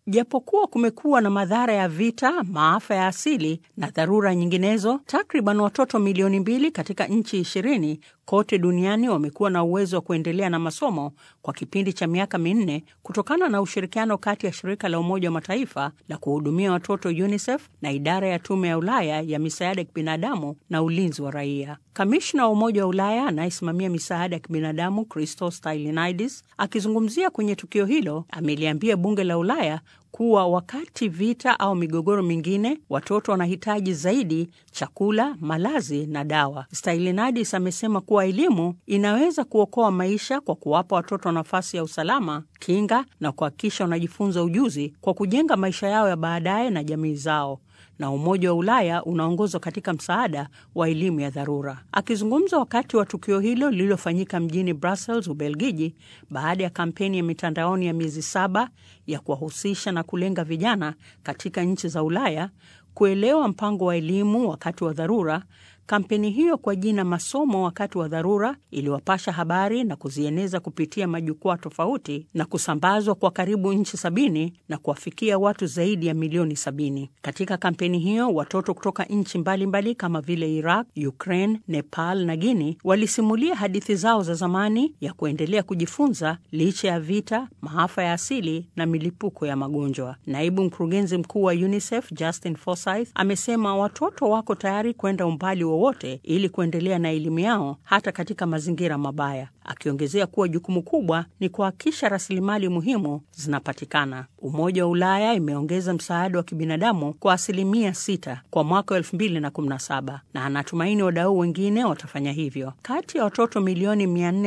Japokuwa kumekuwa na madhara ya vita, maafa ya asili na dharura nyinginezo, takriban watoto milioni mbili katika nchi ishirini kote duniani wamekuwa na uwezo wa kuendelea na masomo kwa kipindi cha miaka minne kutokana na ushirikiano kati ya shirika la Umoja wa Mataifa la kuhudumia watoto UNICEF na idara ya Tume ya Ulaya ya misaada ya kibinadamu na ulinzi wa raia. Kamishna wa Umoja wa Ulaya anayesimamia misaada ya kibinadamu Christos Stylianides akizungumzia kwenye tukio hilo ameliambia bunge la Ulaya kuwa wakati vita au migogoro mingine, watoto wanahitaji zaidi chakula, malazi na dawa. Stylianides amesema kuwa elimu inaweza kuokoa maisha kwa kuwapa watoto nafasi ya usalama, kinga na kuhakikisha wanajifunza ujuzi kwa kujenga maisha yao ya baadaye na jamii zao na Umoja wa Ulaya unaongozwa katika msaada wa elimu ya dharura. Akizungumza wakati wa tukio hilo lililofanyika mjini Brussels, Ubelgiji, baada ya kampeni ya mitandaoni ya miezi saba ya kuwahusisha na kulenga vijana katika nchi za Ulaya kuelewa mpango wa elimu wakati wa dharura. Kampeni hiyo kwa jina Masomo wakati wa dharura iliwapasha habari na kuzieneza kupitia majukwaa tofauti na kusambazwa kwa karibu nchi sabini na kuwafikia watu zaidi ya milioni sabini. Katika kampeni hiyo watoto kutoka nchi mbalimbali kama vile Iraq, Ukraine, Nepal na Guinea walisimulia hadithi zao za zamani ya kuendelea kujifunza licha ya vita, maafa ya asili na milipuko ya magonjwa. Naibu mkurugenzi mkuu wa UNICEF Justin Forsythe amesema watoto wako tayari kwenda umbali wowote ili kuendelea na elimu yao hata katika mazingira mabaya, akiongezea kuwa jukumu kubwa ni kuhakikisha rasilimali muhimu zinapatikana. Umoja wa Ulaya imeongeza msaada wa kibinadamu kwa asilimia sita kwa mwaka wa elfu mbili na kumi na saba na anatumaini wadau wengine watafanya hivyo. Kati ya watoto milioni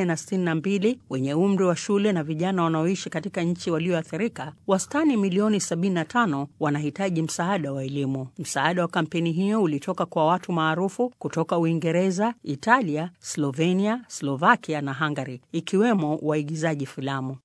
462 wenye umri wa shule na vijana wanaoishi katika nchi walioathirika, wastani milioni 75 wanahitaji msaada wa elimu. Msaada wa kampeni hiyo ulitoka kwa watu maarufu kutoka Uingereza, Italia, Slovenia, Slovakia na Hungary, ikiwemo waigizaji filamu.